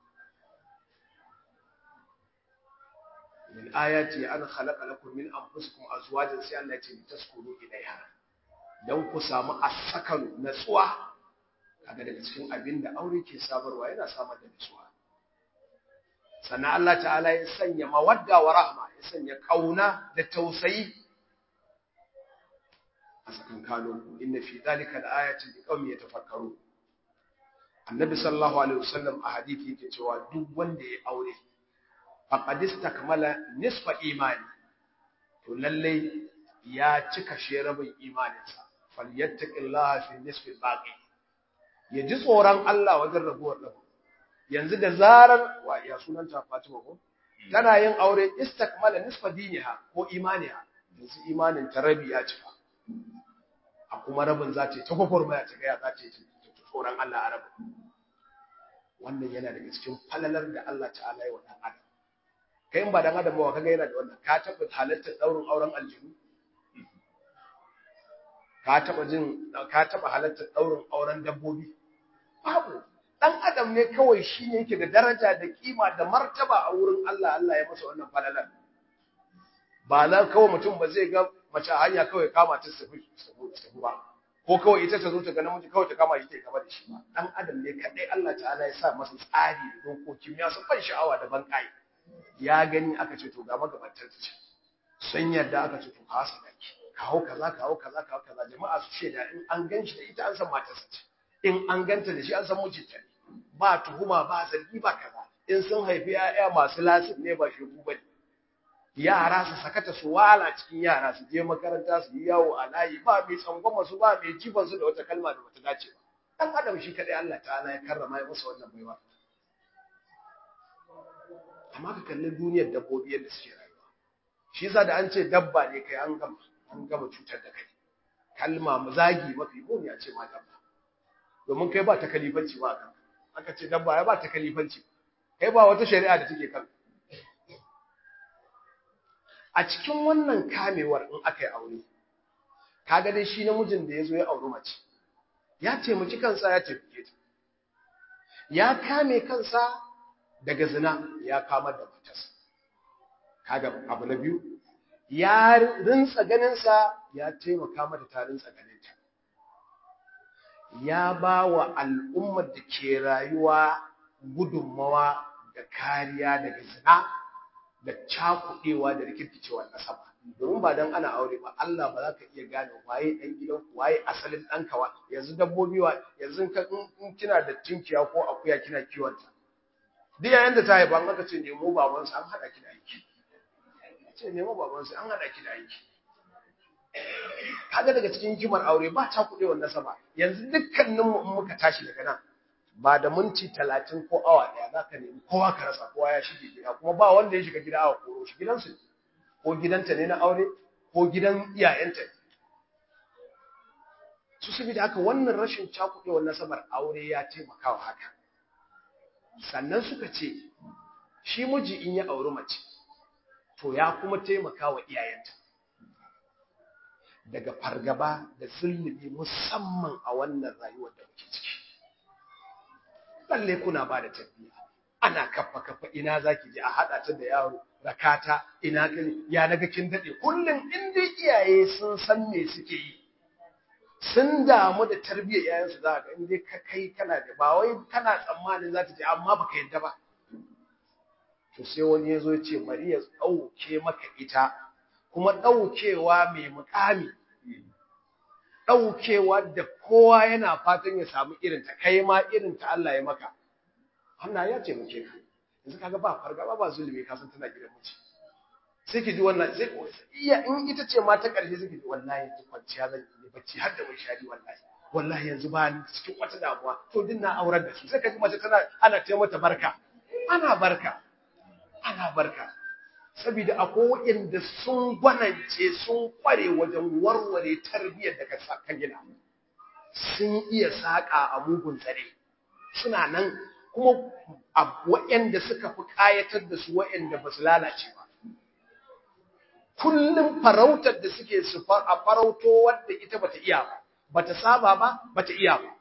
min ayati an khalaqa lakum min anfusikum azwajan sai Allah ya ce taskunu ilaiha dan ku samu asakan natsuwa kaga daga cikin abin da aure ke sabarwa yana samar da natsuwa sannan Allah ta'ala ya sanya mawadda wa rahma ya sanya kauna da tausayi a tsakankanin inna fi dhalika laayatin liqaumin yatafakkarun annabi sallallahu alaihi wasallam a hadisi yake cewa duk wanda ya aure faqad istakmala nisfa imani to lalle ya cika sherabin imaninsa falyattaqillaha fi nisfi baqi ya ji tsoron Allah wajen rabuwar rabu yanzu da zarar wa ya sunanta Fatima ko tana yin aure istakmala nisfa diniha ko imaniha yanzu imanin ta rabi ya cika a kuma rabin za ta ta gwagwarmaya ta gaya za ta yi tsoron Allah a rabin wannan yana daga cikin falalar da Allah ta'ala yi wa ɗan adam kai in ba dan adam ba kaga yana da wannan ka taɓa halartar ɗaurin auren aljinu ka taɓa jin ka taɓa halartar ɗaurin auren dabbobi babu ɗan adam ne kawai shi ne yake da daraja da kima da martaba a wurin Allah Allah ya masa wannan falalar ba na kawai mutum ba zai ga mace a hanya kawai kama ta tafi tafi ba ko kawai ita ta zo ta ga namiji kawai ta kama shi ta gaba da shi ba dan adam ne kadai Allah ta'ala ya sa masa tsari da dokokin ya san ban sha'awa da ban kai ya gani aka ce to ga magabatar ta ce sun yarda aka ce to ka hasa daki kawo kaza kawo kaza kawo kaza jama'a su ce da in an gan shi da ita an san matarsa ce in an ganta da shi an san mijinta ne ba tuhuma ba zargi ba kaza in sun haifi 'ya'ya masu lasin ne ba shegu bane yara su sakata su wala cikin yara su je makaranta su yi yawo a layi ba mai tsangwama su ba mai jifan su da wata kalma da bata dace ba dan adam shi kadai Allah ta'ala ya karrama ya masa wannan baiwa amma ka kalli duniyar dabbobi yadda suke rayuwa shi yasa da an ce dabba ne kai an gama an gama cutar da kai kalma zagi mafi muni a ce ma dabba domin kai ba ta kalifanci ba kan aka ce dabba ya ba ta kalifanci kai ba wata shari'a da take kan a cikin wannan kamewar in aka yi aure kaga dai shi namijin da ya zo ya auri mace ya taimaki kansa ya taimake ta ya kame kansa daga zina ya kamar da matarsa kaga abu na biyu ya rinsa ganinsa ya taimaka mata ta rinsa ganinta ya ba wa al'ummar da ke rayuwa gudunmawa da kariya daga zina da cakuɗewa da rikirkicewar nasaba domin ba dan ana aure ba Allah ba za ka iya gane waye dan gidan ku waye asalin dan ka wa yanzu dabbobi wa yanzu ka in kina da tinkiya ko akuya kina kiwonta duk yayin da ta haifa an aka ce nemo baban sa an hada ki da aiki ce nemo baban sa an hada ki da aiki kaga daga cikin hikimar aure ba ta kuɗe wannan sama yanzu dukkanin mu in muka tashi daga nan ba da minti talatin ko awa ɗaya za ka nemi kowa ka rasa kowa ya shige gida kuma ba wanda ya shiga gida a koro shi gidansu ne ko gidanta ne na aure ko gidan iyayenta ne su saboda haka wannan rashin cakuɗewar nasabar aure ya taimaka wa haka sannan suka ce shi miji in ya auri mace to ya kuma taimaka wa iyayenta daga fargaba da zulumi musamman a wannan rayuwar da muke ciki lalle kuna ba da tarbiyya ana kafa kafa ina zaki je a hada ta da yaro rakata ina kai ya naga kin dade kullum in dai iyaye sun san me suke yi sun damu da tarbiyyar yayan su za ga in dai ka kai kana da ba wai kana tsammanin za ta je amma baka yadda ba to sai wani ya zo ya ce bari ya dauke maka ita kuma daukewa mai mukami daukewa da kowa yana fatan ya samu irin ta kai ma irin ta Allah ya maka Allah ya ce muke ka yanzu kaga ba fargaba ba zulumi ka san tana gidan miji sai ki ji wannan sai iya in ita ce ma ta karshe sai ki ji wallahi yanzu kwanciya zan yi bacci har da mai shari wallahi wallahi yanzu ba ni cikin wata damuwa to din na aurar da su sai ka ji mace tana ana ce mata barka ana barka ana barka saboda akwai waɗanda sun gwanance sun kware wajen warware tarbiyyar da ka gina sun iya saƙa a mugun tsare suna nan kuma waɗanda suka fi ƙayatar da su waɗanda ba su lalace ba kullum farautar da suke su a farauto wadda ita bata iya ba bata saba ba bata iya ba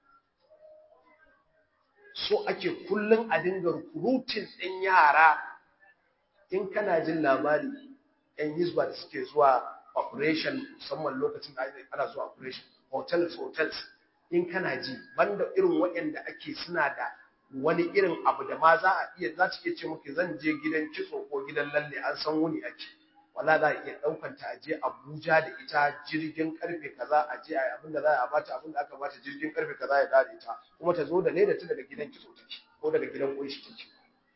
so ake kullum a dinga rukurutin ɗin yara in kana jin labari ‘yan hizba da suke zuwa operation musamman lokacin da ana zuwa operation hotels hotels in kana ji banda irin waɗanda ake suna da wani irin abu da ma za a iya za ta iya ce muke zan je gidan kitso ko gidan lalle an san wuni ake wala za a iya ɗaukan ta aje Abuja da ita jirgin karfe kaza a je a abin da za a bata abin da aka bata jirgin karfe kaza ya dade ta kuma ta zo da leda ta daga gidan kitso take ko daga gidan kunshi take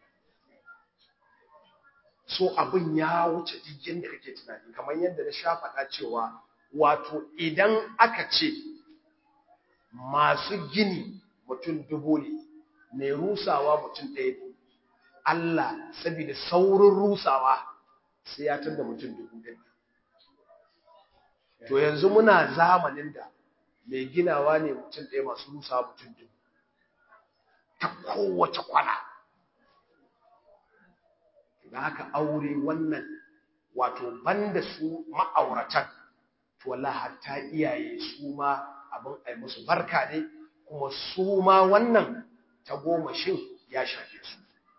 so abin ya wuce duk yadda kake tunani kamar yadda na sha faɗa cewa wato idan aka ce masu gini mutum dubu ne mai rusawa mutum ɗaya ne Allah saboda saurin rusawa sai ya tunda mutum dubu ɗaya to yanzu muna zamanin da mai ginawa ne mutum ɗaya masu rusawa mutum dubu ta kowace kwana da haka aure wannan wato banda su ma'auratan to wallahi hatta iyaye su ma abin ai musu barka ne kuma su ma wannan ta goma shin ya shafe su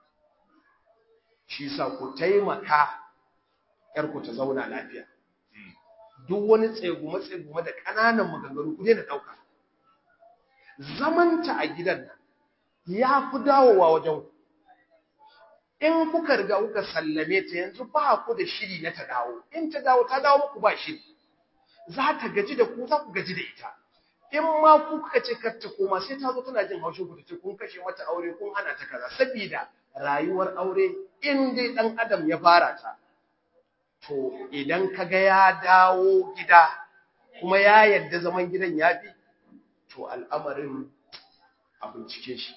shi sa ku taimaka yar ku ta zauna lafiya duk wani tsegume tsegume da ƙananan maganganu ku daina ɗauka zamanta a gidan nan ya fi dawowa wajen ku in kuka riga kuka sallame ta yanzu ba ku da shiri na ta dawo in ta dawo ta dawo muku ba shiri za ta gaji da ku za ku gaji da ita in ma ku kuka ce kar ta koma sai ta zo tana jin haushin ku ta ce kun kashe mata aure kun hana ta kaza saboda rayuwar aure in dai dan adam ya fara ta to idan kaga ya dawo gida kuma ya yadda zaman gidan ya fi to al'amarin a bincike shi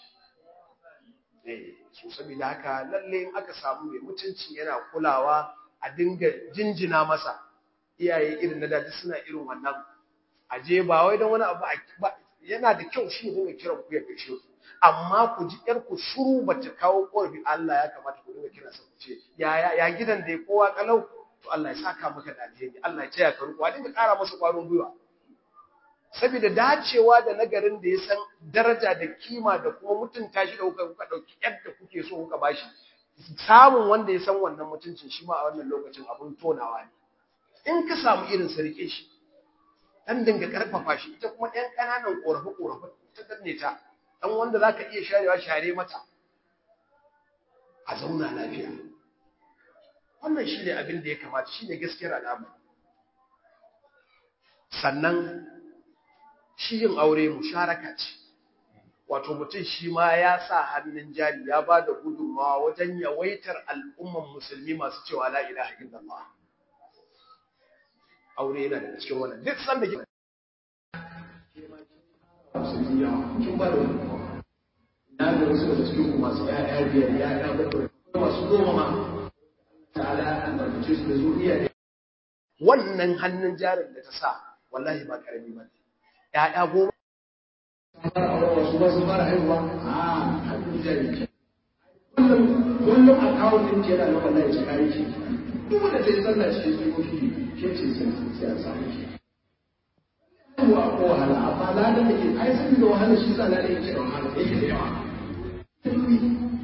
so saboda haka lalle in aka samu mai mutunci yana kulawa a dinga jinjina masa iyaye irin na daji suna irin wannan aje ba wai don wani abu yana da kyau shi dinga kiran ku ya gaishe ku amma ku ji yar ku shuru bata kawo korafi Allah ya kamata ku dinga kira sa ku ce ya ya gidan da kowa kalau to Allah ya saka maka da alheri Allah ya taya ka ruku a dinga ƙara masa ƙwarin gwiwa saboda dacewa da nagarin da ya san daraja da kima da kuma mutunta shi da kuka kuka dauki yadda kuke so kuka bashi samun wanda ya san wannan mutuncin shi ma a wannan lokacin abun tonawa ne in ka samu irin sa rike shi dan dinga karfafa shi ita kuma ɗan ƙananan korafe korafe ta danne ta dan wanda zaka iya sharewa share mata a zauna lafiya wannan shine abin da ya kamata shine gaskiyar al'amari sannan shi yin aure musharaka ce wato mutum shi ma ya sa hannun jari ya ba da gudunmawa wajen yawaitar al'umman musulmi masu cewa la ilaha illallah aure yana da cikin wannan duk san da ke musulmi yawa kin ba da gudunmawa na ga wasu daga cikin ku masu ya'ya biyar ya'ya bakwai masu goma ma ta'ala ya albarkace su da zuriya ne wannan hannun jarin da ta sa wallahi ba karami ba ne ‘ya'ya goma fara aure wasu ba su fara haihuwa a hannun jari ke kullum kullum akawun din ke da nan wallahi ce kare ke duk wanda ta yi sallah cikin jikoki ke ce sai sai a samu ke wa ko wahala amma ladan da ke ai sun da wahala shi sa ladan yake da wahala yake da yawa